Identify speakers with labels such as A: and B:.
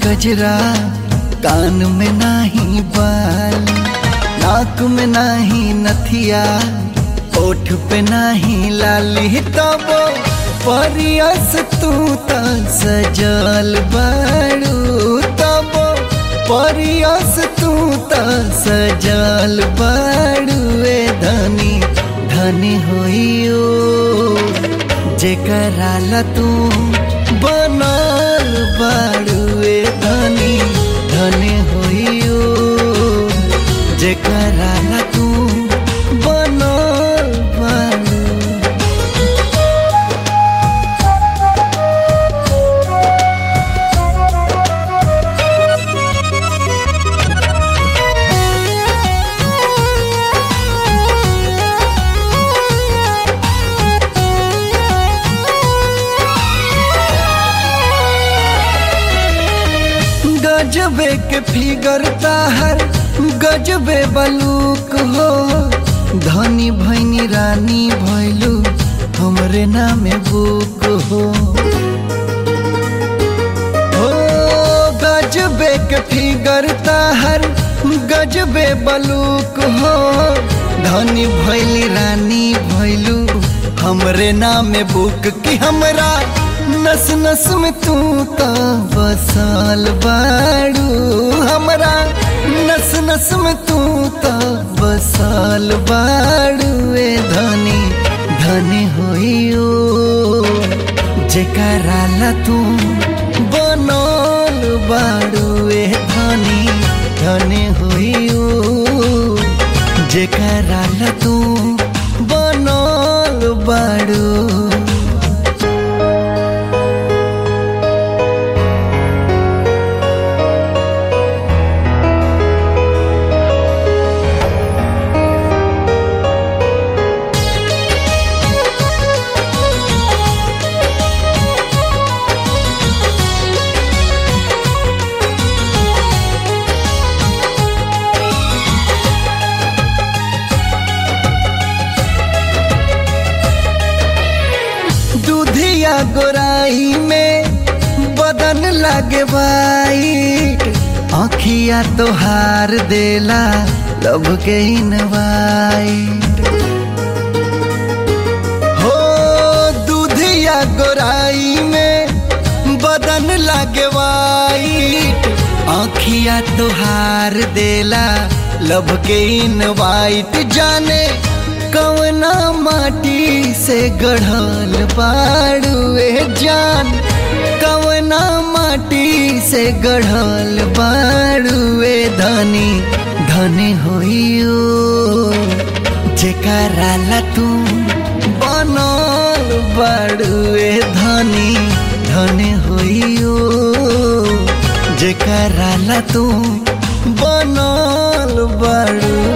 A: गजरा कान में नाही बाल नाक में नाही नथिया ओठ पे नाही लाली तबो परियस तू त सजल बाड़ू तबो परियस तू त सजल बाड़ू ए धनी धनी होइयो जेकरा ला तू बनल बाड़ू ए धनी धनी होइयो जेकरा ला तू बनल बाड़ू गजबे के फिगर ताहर गजबे बलूक हो धनी भैनी रानी भैलू हमरे नामे बुक हो हो गजबे के फिगर ताहर गजबे बलूक हो धनी भैली रानी भैलू हमरे नामे बुक की हमरा नस नस में तू तो बसल बाड़ू हमरा नस नस में तू तो बसल बाड़ू ए धनी धनी होइयो जेकरा ला तू बनल बाड़ू ए धनी धनी होइयो जेकरा ला तू बनल बाड़ू दूधिया गोराई में बदन लागे बाई आखिया तोहार देला लब के इनवाई हो दूधिया गोराई में बदन लागे वाइट आखिया तोहार देला लब के इनवाइट जाने कवना माटी से गढ़ल बाड़ुए जान कवना माटी से गढ़ल बाड़ुए धनी धनी होइयो जेकरा ला तू बनल बाड़ुए धनी धनी होइयो जेकरा ला तू बनल बाड़ू